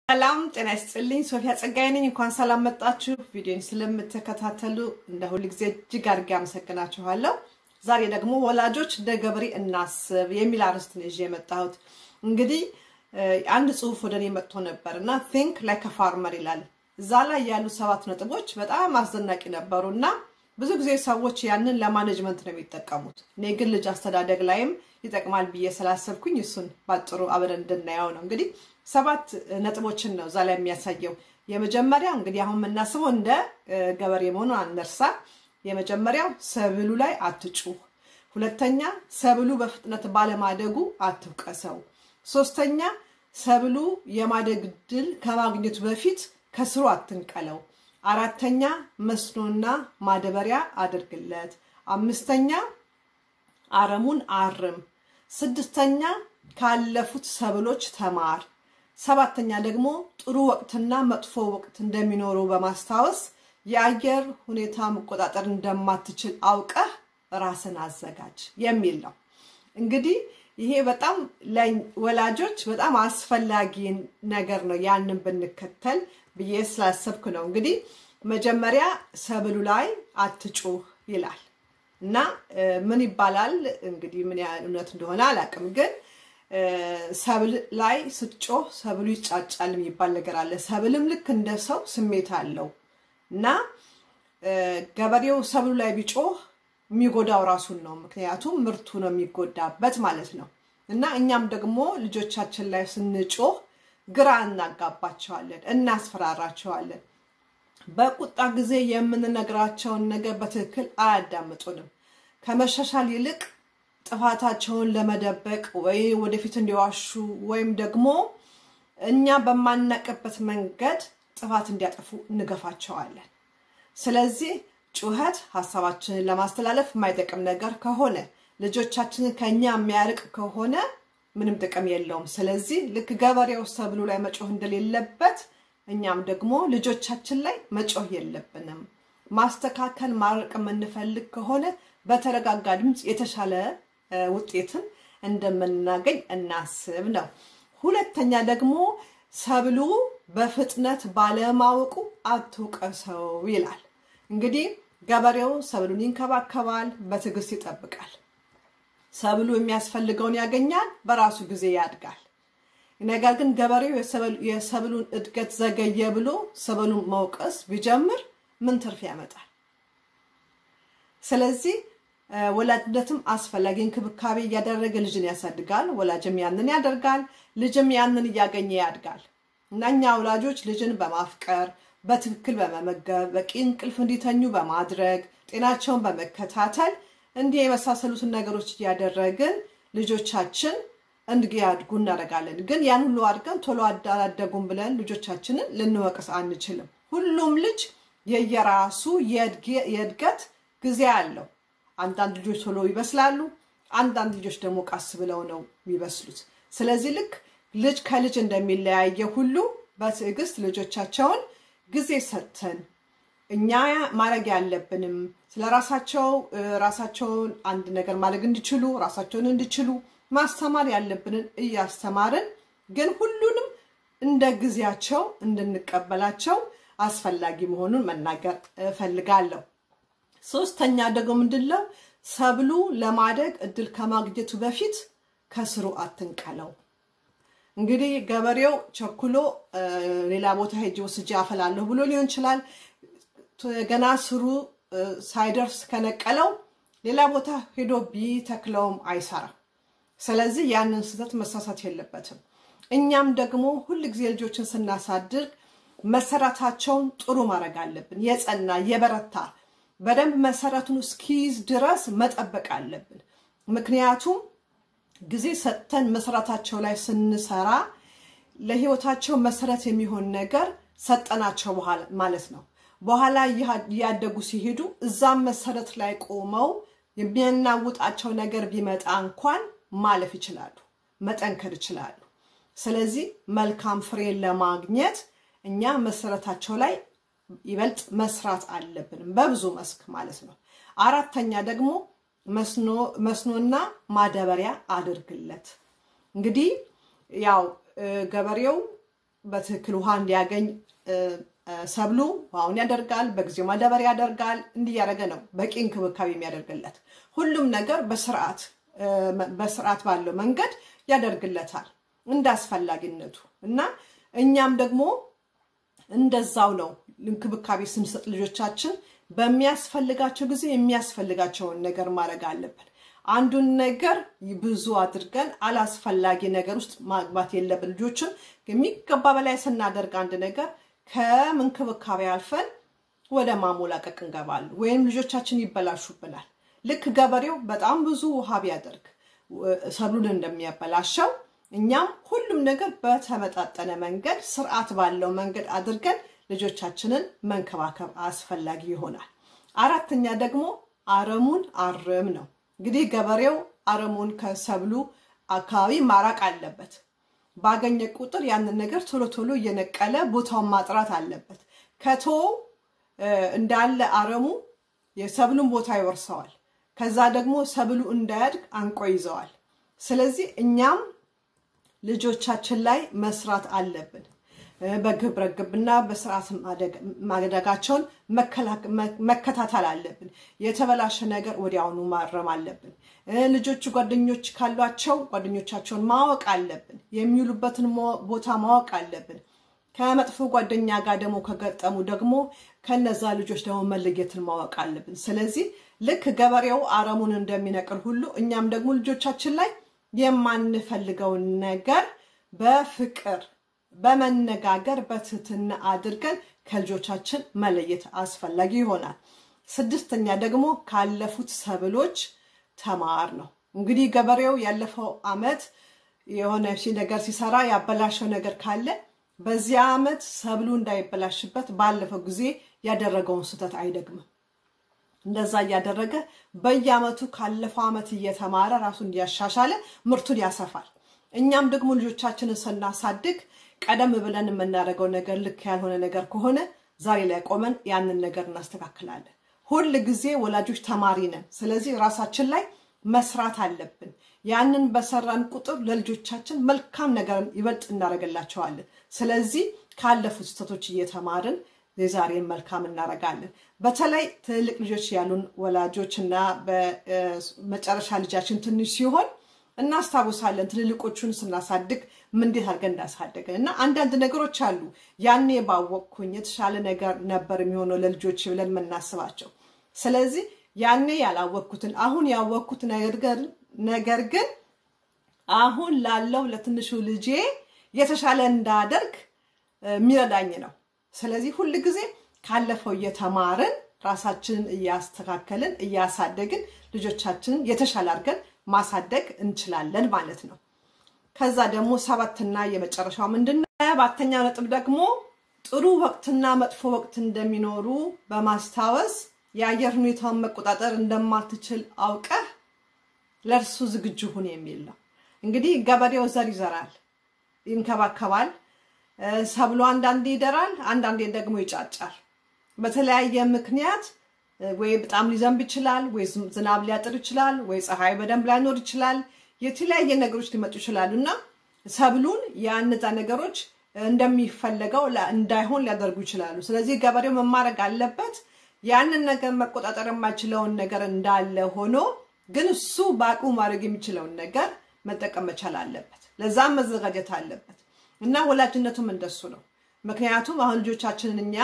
ሰላም ጤና ይስጥልኝ። ሶፊያ ጸጋዬ ነኝ። እንኳን ሰላም መጣችሁ። ቪዲዮን ስለምትከታተሉ እንደ ሁል ጊዜ እጅግ አድርጌ አመሰግናችኋለሁ። ዛሬ ደግሞ ወላጆች እንደ ገበሬ እናስብ የሚል አርዕስት ነው ይዤ የመጣሁት። እንግዲህ አንድ ጽሁፍ ወደ እኔ መጥቶ ነበር እና ቲንክ ላይክ ፋርመር ይላል። እዛ ላይ ያሉ ሰባት ነጥቦች በጣም አስደናቂ ነበሩ እና ብዙ ጊዜ ሰዎች ያንን ለማኔጅመንት ነው የሚጠቀሙት። እኔ ግን ልጅ አስተዳደግ ላይም ይጠቅማል ብዬ ስላሰብኩኝ እሱን ባጭሩ አብረን እንድናየው ነው። እንግዲህ ሰባት ነጥቦችን ነው እዛ ላይ የሚያሳየው። የመጀመሪያው እንግዲህ አሁን የምናስበው እንደ ገበሬ መሆኑን አንርሳ። የመጀመሪያው ሰብሉ ላይ አትጩህ። ሁለተኛ ሰብሉ በፍጥነት ባለማደጉ አትውቀሰው። ሶስተኛ ሰብሉ የማደግ ድል ከማግኘቱ በፊት ከስሩ አትንቀለው። አራተኛ መስኖና ማዳበሪያ አድርግለት። አምስተኛ አረሙን አርም። ስድስተኛ ካለፉት ሰብሎች ተማር። ሰባተኛ ደግሞ ጥሩ ወቅትና መጥፎ ወቅት እንደሚኖሩ በማስታወስ የአየር ሁኔታ መቆጣጠር እንደማትችል አውቀህ ራስን አዘጋጅ የሚል ነው። እንግዲህ ይሄ በጣም ለወላጆች በጣም አስፈላጊ ነገር ነው። ያንን ብንከተል ብዬ ስላሰብኩ ነው። እንግዲህ መጀመሪያ ሰብሉ ላይ አትጩህ ይላል እና ምን ይባላል እንግዲህ ምን ያህል እውነት እንደሆነ አላውቅም፣ ግን ሰብል ላይ ስትጮህ ሰብሉ ይጫጫል የሚባል ነገር አለ። ሰብልም ልክ እንደ ሰው ስሜት አለው እና ገበሬው ሰብሉ ላይ ቢጮህ የሚጎዳው ራሱን ነው። ምክንያቱም ምርቱ ነው የሚጎዳበት ማለት ነው። እና እኛም ደግሞ ልጆቻችን ላይ ስንጮህ ግራ እናጋባቸዋለን፣ እናስፈራራቸዋለን። በቁጣ ጊዜ የምንነግራቸውን ነገር በትክክል አያዳምጡንም። ከመሻሻል ይልቅ ጥፋታቸውን ለመደበቅ ወይ ወደፊት እንዲዋሹ ወይም ደግሞ እኛ በማናቅበት መንገድ ጥፋት እንዲያጠፉ እንገፋቸዋለን። ስለዚህ ጩኸት ሀሳባችንን ለማስተላለፍ የማይጠቅም ነገር ከሆነ ልጆቻችንን ከኛ የሚያርቅ ከሆነ ምንም ጥቅም የለውም። ስለዚህ ልክ ገበሬው ሰብሉ ላይ መጮህ እንደሌለበት እኛም ደግሞ ልጆቻችን ላይ መጮህ የለብንም። ማስተካከል ማረቅ የምንፈልግ ከሆነ በተረጋጋ ድምፅ የተሻለ ውጤትን እንደምናገኝ እናስብ ነው። ሁለተኛ ደግሞ ሰብሉ በፍጥነት ባለማወቁ አትውቀሰው ይላል። እንግዲህ ገበሬው ሰብሉን ይንከባከባል፣ በትዕግስት ይጠብቃል። ሰብሉ የሚያስፈልገውን ያገኛል፣ በራሱ ጊዜ ያድጋል። ነገር ግን ገበሬው የሰብሉን እድገት ዘገየ ብሎ ሰብሉን መውቀስ ቢጀምር ምን ትርፍ ያመጣል? ስለዚህ ወላጅነትም አስፈላጊ እንክብካቤ እያደረገ ልጅን ያሳድጋል። ወላጅም ያንን ያደርጋል፣ ልጅም ያንን እያገኘ ያድጋል። እና እኛ ወላጆች ልጅን በማፍቀር በትክክል በመመገብ በቂ እንቅልፍ እንዲተኙ በማድረግ ጤናቸውን በመከታተል እንዲህ የመሳሰሉትን ነገሮች እያደረግን ልጆቻችን እንዲያድጉ እናደርጋለን። ግን ያን ሁሉ አድገን ቶሎ አላደጉም ብለን ልጆቻችንን ልንወቅስ አንችልም። ሁሉም ልጅ የየራሱ የእድገት ጊዜ አለው። አንዳንድ ልጆች ቶሎ ይበስላሉ፣ አንዳንድ ልጆች ደግሞ ቀስ ብለው ነው የሚበስሉት። ስለዚህ ልክ ልጅ ከልጅ እንደሚለያየ ሁሉ በትዕግስት ልጆቻቸውን ጊዜ ሰጥተን እኛ ማድረግ ያለብንም ስለ ራሳቸው ራሳቸውን አንድ ነገር ማድረግ እንዲችሉ ራሳቸውን እንዲችሉ ማስተማር ያለብንን እያስተማርን ግን ሁሉንም እንደ ጊዜያቸው እንድንቀበላቸው አስፈላጊ መሆኑን መናገር እፈልጋለሁ። ሶስተኛ ደግሞ ምንድነው ሰብሉ ለማደግ እድል ከማግኘቱ በፊት ከስሩ አትንቀለው። እንግዲህ ገበሬው ቸኩሎ ሌላ ቦታ ሄጄ ወስጄ አፈላለሁ ብሎ ሊሆን ይችላል። ገና ስሩ ሳይደርስ ከነቀለው ሌላ ቦታ ሄዶ ቢተክለውም አይሰራም። ስለዚህ ያንን ስህተት መሳሳት የለበትም። እኛም ደግሞ ሁል ጊዜ ልጆችን ስናሳድግ መሰረታቸውን ጥሩ ማድረግ አለብን። የጸና የበረታ በደንብ መሰረቱን እስኪይዝ ድረስ መጠበቅ አለብን። ምክንያቱም ጊዜ ሰጥተን መሰረታቸው ላይ ስንሰራ ለህይወታቸው መሰረት የሚሆን ነገር ሰጠናቸው ማለት ነው። በኋላ እያደጉ ሲሄዱ እዛም መሰረት ላይ ቆመው የሚያናውጣቸው ነገር ቢመጣ እንኳን ማለፍ ይችላሉ፣ መጠንከር ይችላሉ። ስለዚህ መልካም ፍሬን ለማግኘት እኛ መሰረታቸው ላይ ይበልጥ መስራት አለብን፣ በብዙ መስክ ማለት ነው። አራተኛ ደግሞ መስኖና ማዳበሪያ አድርግለት። እንግዲህ ያው ገበሬው በትክክል ውሃ እንዲያገኝ ሰብሉ ውሃውን ያደርጋል፣ በጊዜው ማዳበሪያ ያደርጋል። እንዲያደረገ ነው በቂ እንክብካቤ የሚያደርግለት። ሁሉም ነገር በስርዓት በስርዓት ባለው መንገድ ያደርግለታል እንደ አስፈላጊነቱ እና እኛም ደግሞ እንደዛው ነው እንክብካቤ ስንሰጥ ልጆቻችን በሚያስፈልጋቸው ጊዜ የሚያስፈልጋቸውን ነገር ማድረግ አለብን። አንዱን ነገር ብዙ አድርገን አላስፈላጊ ነገር ውስጥ ማግባት የለብን። ልጆችን የሚገባ በላይ ስናደርግ አንድ ነገር ከምንክብካቤ አልፈን ወደ ማሞላቀቅ እንገባለን፣ ወይም ልጆቻችን ይበላሹብናል። ልክ ገበሬው በጣም ብዙ ውሃ ቢያደርግ ሰብሉን እንደሚያበላሸው እኛም ሁሉም ነገር በተመጣጠነ መንገድ ስርዓት ባለው መንገድ አድርገን ልጆቻችንን መንከባከብ አስፈላጊ ይሆናል። አራተኛ ደግሞ አረሙን አርም ነው። እንግዲህ ገበሬው አረሙን ከሰብሉ አካባቢ ማራቅ አለበት። ባገኘ ቁጥር ያንን ነገር ቶሎ ቶሎ እየነቀለ ቦታውን ማጥራት አለበት። ከቶ እንዳለ አረሙ የሰብሉን ቦታ ይወርሰዋል። ከዛ ደግሞ ሰብሉ እንዳያድግ አንቆ ይዘዋል። ስለዚህ እኛም ልጆቻችን ላይ መስራት አለብን። በግብረ ግብና በስርዓት ማደጋቸውን መከታተል አለብን። የተበላሸ ነገር ወዲያውኑ ማረም አለብን። ልጆቹ ጓደኞች ካሏቸው ጓደኞቻቸውን ማወቅ አለብን። የሚውሉበትን ቦታ ማወቅ አለብን። ከመጥፎ ጓደኛ ጋር ደግሞ ከገጠሙ ደግሞ ከነዛ ልጆች ደግሞ መለየትን ማወቅ አለብን። ስለዚህ ልክ ገበሬው አረሙን እንደሚነቅል ሁሉ እኛም ደግሞ ልጆቻችን ላይ የማንፈልገውን ነገር በፍቅር በመነጋገር በትህትና አድርገን ከልጆቻችን መለየት አስፈላጊ ይሆናል። ስድስተኛ ደግሞ ካለፉት ሰብሎች ተማር ነው። እንግዲህ ገበሬው ያለፈው ዓመት የሆነ ነገር ሲሰራ ያበላሸው ነገር ካለ በዚያ ዓመት ሰብሉ እንዳይበላሽበት ባለፈው ጊዜ ያደረገውን ስህተት አይደግምም። እንደዛ እያደረገ በየዓመቱ ካለፈው ዓመት እየተማረ ራሱን እያሻሻለ ምርቱን ያሰፋል። እኛም ደግሞ ልጆቻችንን ስናሳድግ ቀደም ብለን የምናደርገው ነገር ልክ ያልሆነ ነገር ከሆነ ዛሬ ላይ ቆመን ያንን ነገር እናስተካክላለን። ሁል ጊዜ ወላጆች ተማሪ ነን። ስለዚህ ራሳችን ላይ መስራት አለብን። ያንን በሰራን ቁጥር ለልጆቻችን መልካም ነገርን ይበልጥ እናደርግላቸዋለን። ስለዚህ ካለፉት ስህተቶች እየተማርን የዛሬን መልካም እናደርጋለን። በተለይ ትልልቅ ልጆች ያሉን ወላጆች እና በመጨረሻ ልጃችን ትንሽ ሲሆን እናስታውሳለን ትልልቆቹን ስናሳድግ ምን እንዴት አድርገን እንዳሳደግን እና አንዳንድ ነገሮች አሉ ያኔ ባወቅኩኝ የተሻለ ነገር ነበር የሚሆነው ለልጆች ብለን የምናስባቸው። ስለዚህ ያኔ ያላወቅኩትን አሁን ያወቅኩት ነገር ግን አሁን ላለው ለትንሹ ልጄ የተሻለ እንዳደርግ የሚረዳኝ ነው። ስለዚህ ሁል ጊዜ ካለፈው እየተማርን ራሳችንን እያስተካከልን እያሳደግን ልጆቻችንን የተሻለ አድርገን ማሳደግ እንችላለን ማለት ነው። ከዛ ደግሞ ሰባትና የመጨረሻው ምንድን ነው? ሰባተኛው ነጥብ ደግሞ ጥሩ ወቅትና መጥፎ ወቅት እንደሚኖሩ በማስታወስ የአየር ሁኔታውን መቆጣጠር እንደማትችል አውቀህ ለእርሱ ዝግጁ ሁን የሚል ነው። እንግዲህ ገበሬው ዘር ይዘራል፣ ይንከባከባል። ሰብሎ አንዳንዴ ይደራል፣ አንዳንዴ ደግሞ ይጫጫል። በተለያየ ምክንያት ወይ በጣም ሊዘንብ ይችላል፣ ወይ ዝናብ ሊያጥር ይችላል፣ ወይ ፀሐይ በደንብ ላይኖር ይችላል። የተለያየ ነገሮች ሊመጡ ይችላሉ እና ሰብሉን የእነዛ ነገሮች እንደሚፈለገው እንዳይሆን ሊያደርጉ ይችላሉ። ስለዚህ ገበሬው መማረግ አለበት ያንን ነገር መቆጣጠር የማይችለውን ነገር እንዳለ ሆኖ ግን እሱ በአቅሙ ማድረግ የሚችለውን ነገር መጠቀም መቻል አለበት። ለዛም መዘጋጀት አለበት እና ወላጅነቱም እንደሱ ነው። ምክንያቱም አሁን ልጆቻችንን እኛ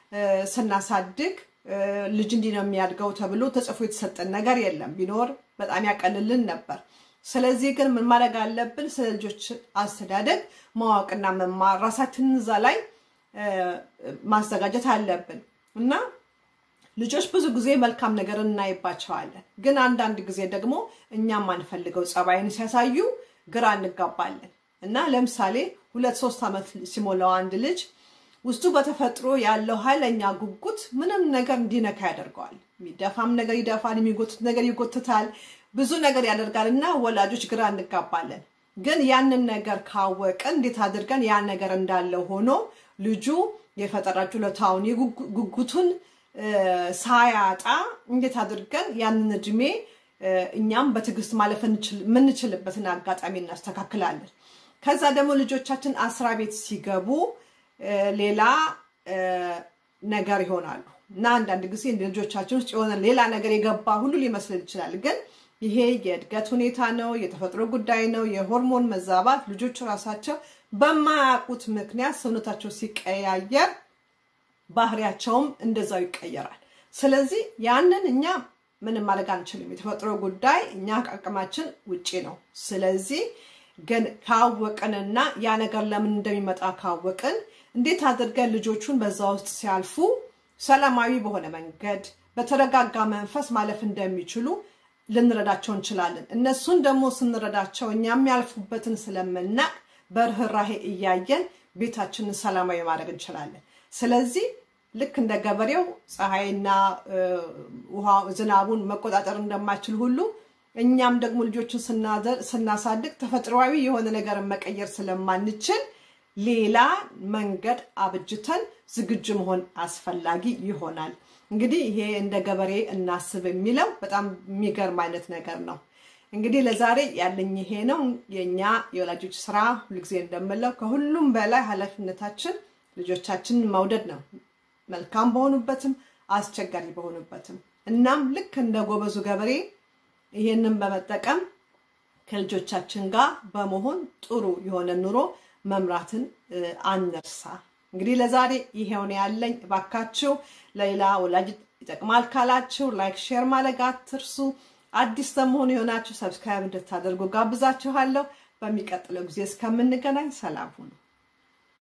ስናሳድግ ልጅ እንዲህ ነው የሚያድገው ተብሎ ተጽፎ የተሰጠን ነገር የለም። ቢኖር በጣም ያቀልልን ነበር። ስለዚህ ግን ምን ማድረግ አለብን? ስለ ልጆች አስተዳደግ ማወቅና መማር ራሳችንን እዛ ላይ ማዘጋጀት አለብን እና ልጆች ብዙ ጊዜ መልካም ነገር እናይባቸዋለን። ግን አንዳንድ ጊዜ ደግሞ እኛ የማንፈልገው ጸባይን ሲያሳዩ ግራ እንጋባለን እና ለምሳሌ ሁለት ሶስት ዓመት ሲሞላው አንድ ልጅ ውስጡ በተፈጥሮ ያለው ኃይለኛ ጉጉት ምንም ነገር እንዲነካ ያደርገዋል። የሚደፋም ነገር ይደፋል፣ የሚጎትት ነገር ይጎትታል፣ ብዙ ነገር ያደርጋል እና ወላጆች ግራ እንጋባለን። ግን ያንን ነገር ካወቅን እንዴት አድርገን ያ ነገር እንዳለው ሆኖ ልጁ የፈጠራ ችሎታውን ጉጉቱን ሳያጣ እንዴት አድርገን ያንን እድሜ እኛም በትዕግስት ማለፍ የምንችልበትን አጋጣሚ እናስተካክላለን። ከዛ ደግሞ ልጆቻችን አስራ ቤት ሲገቡ ሌላ ነገር ይሆናሉ እና አንዳንድ ጊዜ ልጆቻችን ውስጥ የሆነ ሌላ ነገር የገባ ሁሉ ሊመስልን ይችላል። ግን ይሄ የእድገት ሁኔታ ነው፣ የተፈጥሮ ጉዳይ ነው፣ የሆርሞን መዛባት ልጆቹ ራሳቸው በማያውቁት ምክንያት ሰውነታቸው ሲቀያየር ባህሪያቸውም እንደዛው ይቀየራል። ስለዚህ ያንን እኛ ምንም ማድረግ አንችልም። የተፈጥሮ ጉዳይ እኛ ከአቅማችን ውጪ ነው። ስለዚህ ግን ካወቅንና ያ ነገር ለምን እንደሚመጣ ካወቅን እንዴት አድርገን ልጆቹን በዛ ውስጥ ሲያልፉ ሰላማዊ በሆነ መንገድ በተረጋጋ መንፈስ ማለፍ እንደሚችሉ ልንረዳቸው እንችላለን። እነሱን ደግሞ ስንረዳቸው እኛ የሚያልፉበትን ስለምናቅ በርህራሄ እያየን ቤታችንን ሰላማዊ ማድረግ እንችላለን። ስለዚህ ልክ እንደ ገበሬው ፀሐይና ውሃ ዝናቡን መቆጣጠር እንደማይችል ሁሉ እኛም ደግሞ ልጆችን ስናሳድግ ተፈጥሯዊ የሆነ ነገርን መቀየር ስለማንችል ሌላ መንገድ አብጅተን ዝግጁ መሆን አስፈላጊ ይሆናል። እንግዲህ ይሄ እንደ ገበሬ እናስብ የሚለው በጣም የሚገርም አይነት ነገር ነው። እንግዲህ ለዛሬ ያለኝ ይሄ ነው። የእኛ የወላጆች ስራ ሁልጊዜ እንደምለው ከሁሉም በላይ ኃላፊነታችን ልጆቻችንን መውደድ ነው። መልካም በሆኑበትም አስቸጋሪ በሆኑበትም። እናም ልክ እንደ ጎበዙ ገበሬ ይሄንን በመጠቀም ከልጆቻችን ጋር በመሆን ጥሩ የሆነ ኑሮ መምራትን አንርሳ። እንግዲህ ለዛሬ ይሄውን ያለኝ። እባካችሁ ለሌላ ወላጅ ይጠቅማል ካላችሁ ላይክ፣ ሼር ማድረግ አትርሱ። አዲስ በመሆኑ የሆናችሁ ሰብስክራይብ እንድታደርጉ ጋብዛችኋለሁ። በሚቀጥለው ጊዜ እስከምንገናኝ ሰላም ሁኑ።